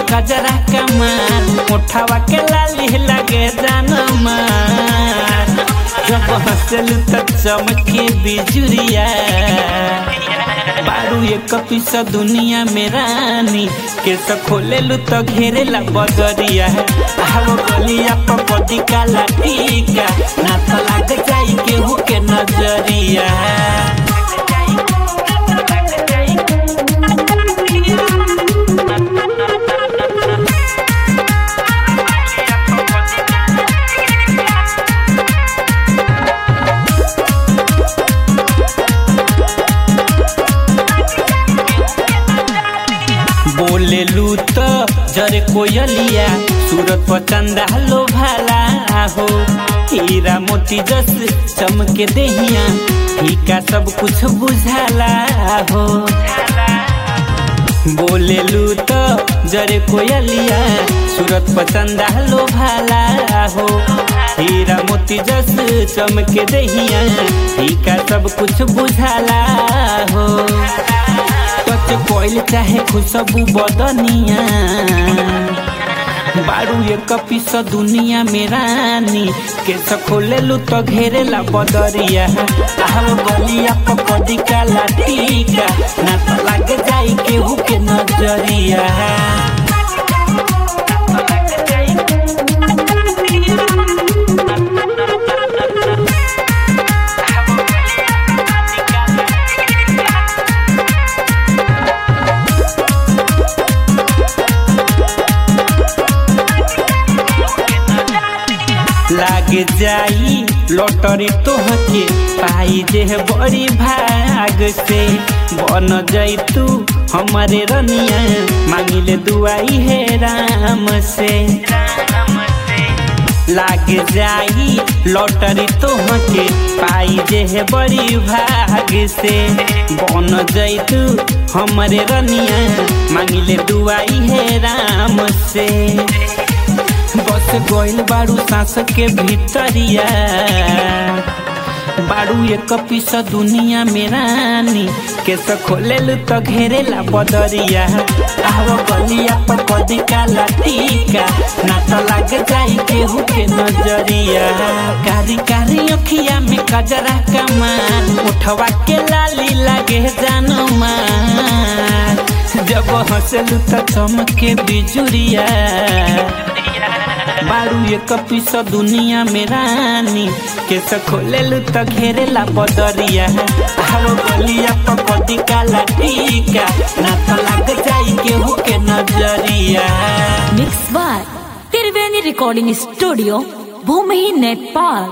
गजरा कमार उठावा के लाली लगे जान मार जब हंसल त चमके बिजुरिया बारू एक पीस दुनिया में रानी केस खोलेलु तो घेरेला बदरिया आव गलिया पपदी काला टीका ना तो लाग जाई केहू के नजरिया बोलेलू तो जरे कोयलिया सूरत पर चंदा लो भाला हो हीरा मोती जस चमके देहिया फीका सब कुछ बुझाला हो बोलेलू तो जरे कोयलिया सूरत पर चंदा लो भाला हो हीरा मोती जस चमके देहिया फीका सब कुछ बुझाला हो कच कोइल चाहे खुशबू बदनिया बारू एक पीस दुनिया में रानी केस खोलेलू तो घेरेला बदरिया आहो गलिया पकड़ी काला टीका ना तो लाग जाई केहू के नजरिया लाग जाई लॉटरी तोहके पाई जे बड़ी भाग से बन जाई तू हमारे रनिया मांगिले दुआई है राम से लाग जाई लॉटरी तोहके पाई जे बड़ी भाग से बन जाई तू हमारे रनिया मांगिले दुआई है राम से बस गोइल बारू सांस के भीतरिया बारू एक पीस दुनिया में रानी केस खोलेलू तो घेरेला बदरिया आव गलिया पकड़ी काला टीका ना तो लाग जाई केहू के नजरिया कारी कारी अखिया में कजरा कमान उठवा के लाली लागे जानो मार जब हंसलू तो चमके बिजुरिया बारू एक पीस दुनिया में रानी केस खोलेलू तो घेरेला बदरिया आव गलिया पकड़ी काला टीका ना तो लाग जाई केहू के नजरिया mix by Triveni recording studio भूमि नेपाल